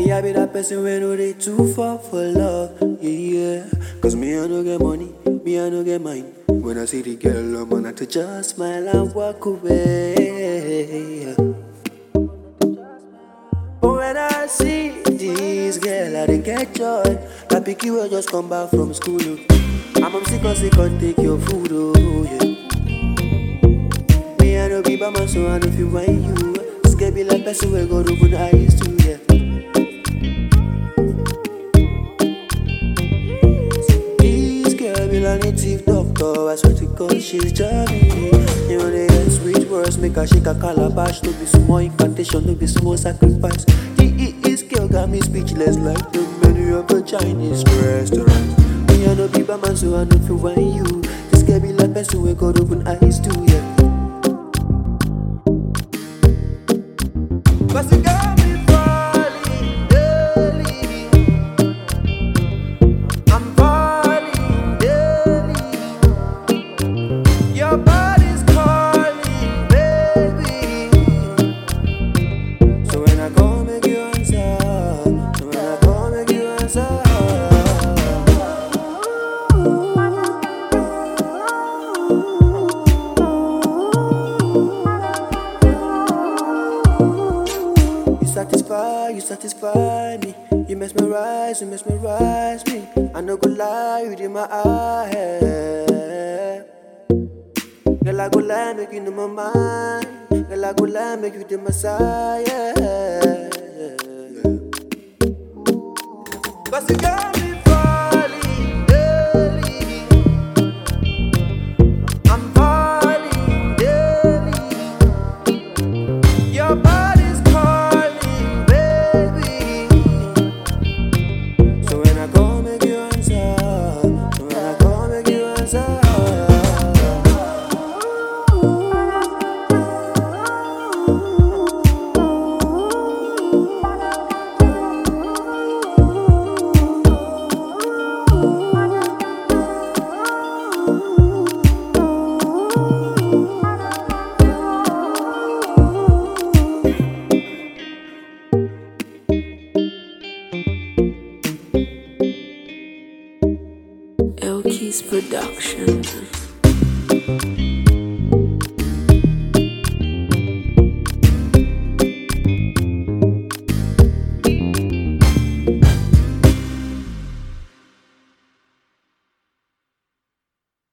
Me I be that person when no they too far for love, yeah, yeah. Cause me I no get money, me I no get mine. When I see the girl, I'm gonna to just smile and walk away. But when I see this girl, I dey get joy. That picky will just come back from school. Oh. I'm on sick cause they can't take your food, oh yeah. Me I no be by my so I no feel mind you. Scared be like person we go open eyes to, yeah. This girl be like native doctor, I swear to God she's jamming. You know they get sweet words, make her shake a calabash. No be small incantation, no be small sacrifice. This girl got me speechless like the menu of a Chinese restaurant. Me I no be by man, so I no feel when you. This girl be like person we got open eyes to, yeah. Cause you got me falling daily. I'm falling daily. Your body's calling, baby. So when I call, make you answer. So when I call, make you answer. You satisfy, you satisfy me. You mesmerize, you mesmerize me. I no go lie, you in my eye. Girl, I go lie, make you know my mind. Girl, I go lie, make you the messiah. Cause you got me falling daily. I'm falling daily. Your body's calling, baby. So when I call, make you answer. So when I call, make you answer. Elkie's production.